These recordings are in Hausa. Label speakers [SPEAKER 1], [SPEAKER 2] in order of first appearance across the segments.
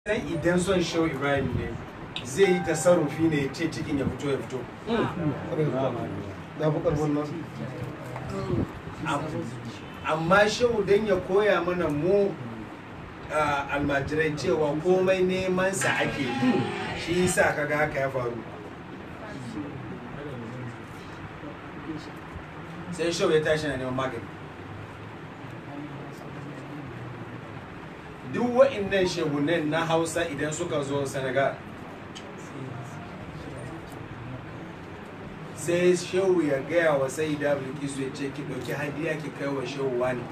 [SPEAKER 1] dan idan son shehu ibrahim ne zai yi tasarrufi ne ya ce cikin ya fito ya fito
[SPEAKER 2] na fi karfin nan
[SPEAKER 1] Am- amma shehu dan ya koya mana mu ah, almajirai cewa komai neman sa ake yi shi yasa kaga haka ya faru sai shehu ya tashi na neman magani duk wa'innan shehunan na hausa idan suka zo senegal sai shehu ya gaya wa sai da bilkisu ya ce ki ɗauki hadiya ki kai wa shehu wani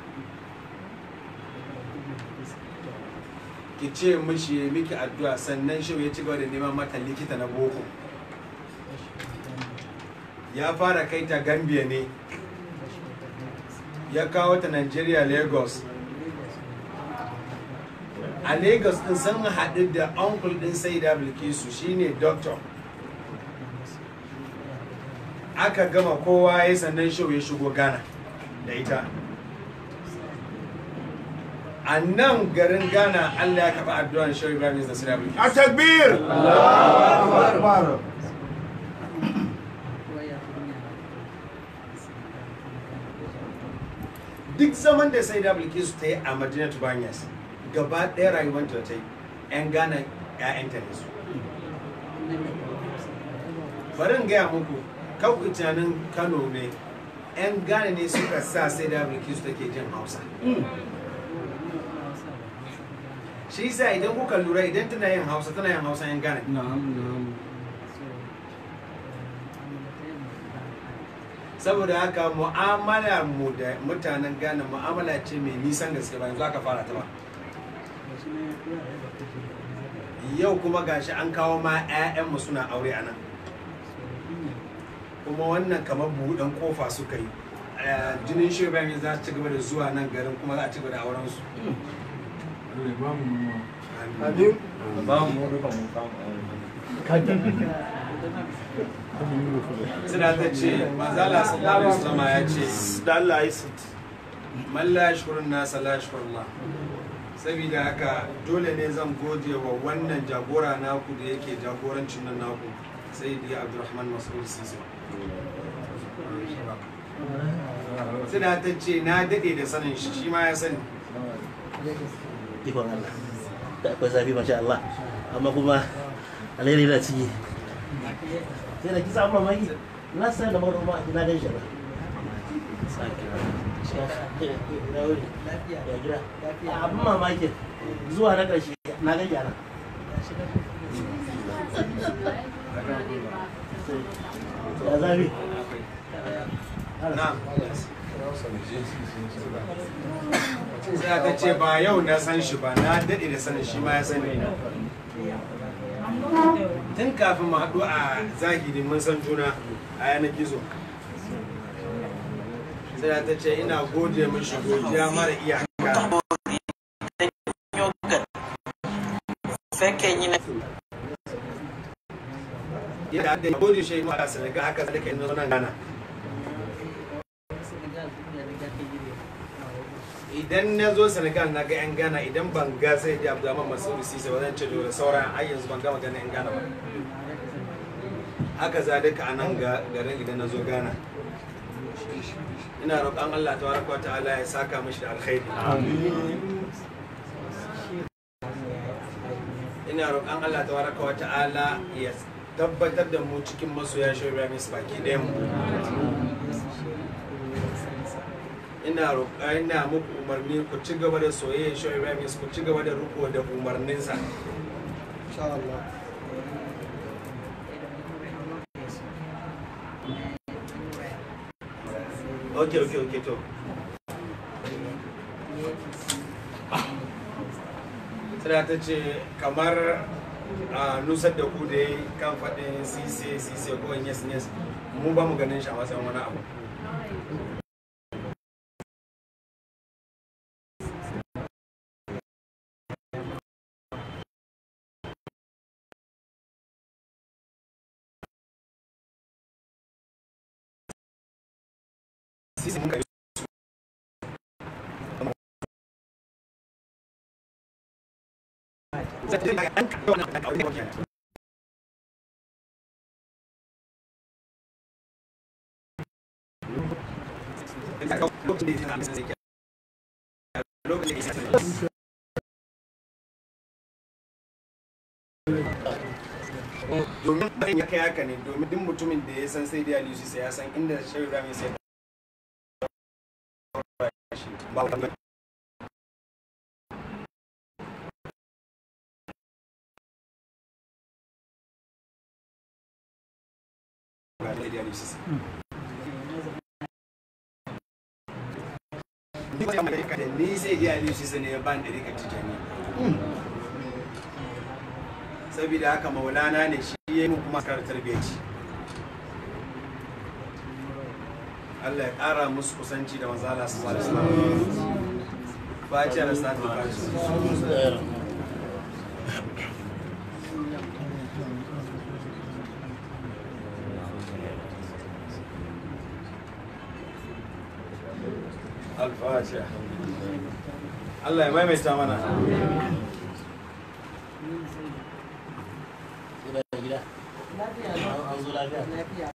[SPEAKER 1] ki ce mishi ya miki addu'a sannan shehu ya ci gaba da neman mata likita na boko ya fara kai ta gambia ne ya kawo ta nigeria lagos a lagos din sun haɗu da uncle din sai da bilkisu shine doctor aka gama kowa ya sannan show ya shigo ghana da ita a nan garin ghana allah ya kafa addu'an show ibrahim da sira bilkisu
[SPEAKER 2] a takbir akbar
[SPEAKER 1] duk zaman da sai da bilkisu ta yi a madinatu banyas gaba ɗaya rayuwanta da ta yi 'yan ghana 'ya'yanta ne su bari in gaya muku kawai tunanin kano ne 'yan ghana ne suka sa sai da bilkisu take jin hausa shi yasa idan kuka lura idan tana yin hausa tana yin hausa 'yan ghana saboda haka mu'amala mu da mutanen ghana mu'amala ce mai nisan gaske ba yanzu aka fara ta ba yau kuma gashi an kawo ma 'ya'yanmu suna aure a nan kuma wannan kamar buɗan kofa suka yi Eh, jinin shugaban za su ci gaba da zuwa nan garin kuma za a ci gaba da auren su
[SPEAKER 2] amin
[SPEAKER 1] suna ta ce manzala sallallahu alaihi wasallam ya ce
[SPEAKER 2] da Allah ya sit
[SPEAKER 1] man la yashkurun nasa la yashkurullah saboda haka dole ne zan gode wa wannan jagora naku da yake jagorancin nan naku sai da abdurrahman mas'ud sisi suna ta ce na daɗe da sanin shi shi ma ya sani
[SPEAKER 3] ikon Allah da akwai zafi masha Allah amma kuma alheri na ciki sai da kisa amma maki na sa da maro ma ina gan shi ba na wuri ya gida abin mamakin zuwa na ƙarshe na gan yara ya zafi
[SPEAKER 1] na sai ta ce ba yau na san shi ba na daɗe da sanin shi ma ya sani tun kafin mu haɗu a zahiri mun san juna a yanar gizo sai ta ce ina gode mishi godiya mara iyaka yadda da gode shi ma a senegal haka zalika ina zo nan gana idan na zo senegal na ga 'yan ghana idan ban ga sai da abdulrahman masu sisa ba zan ce da sauran ai yanzu ban gama ganin 'yan ghana ba haka zalika a nan ga garin idan na zo ghana ina roƙon allah ta wa ta'ala ya saka mashi da alkhairi ina roƙon allah ta wa ta'ala ya tabbatar da mu cikin masoya shi ibrahim baki ɗayan mu ina roƙa ina muku umarni ku ci gaba da soyayya shi ibrahim ku ci gaba da riko da umarninsa
[SPEAKER 2] insha Allah
[SPEAKER 1] okay okay okay to tana ta ce kamar a nusar da ku da ya kan faɗin sise sise ko yes yes mu ba mu ganin shi a matsayin wani abu sise mun kai domin bayan ya kai haka ne domin duk mutumin da ya san sai da aliyu sai ya san inda shehu ibrahim ya sai ba ba ba da aliyu sai ni ba mai kada ni sai da aliyu sai ne ya ban da rika tijani saboda haka maulana ne shi ya yi mu kuma kar tarbiyyaci Allah ya ƙara musu kusanci da manzala su alaihi wasallam Fatiha da salatul fatiha Al-Fatiha Allah ya maimaita mana
[SPEAKER 3] gida an zo lafiya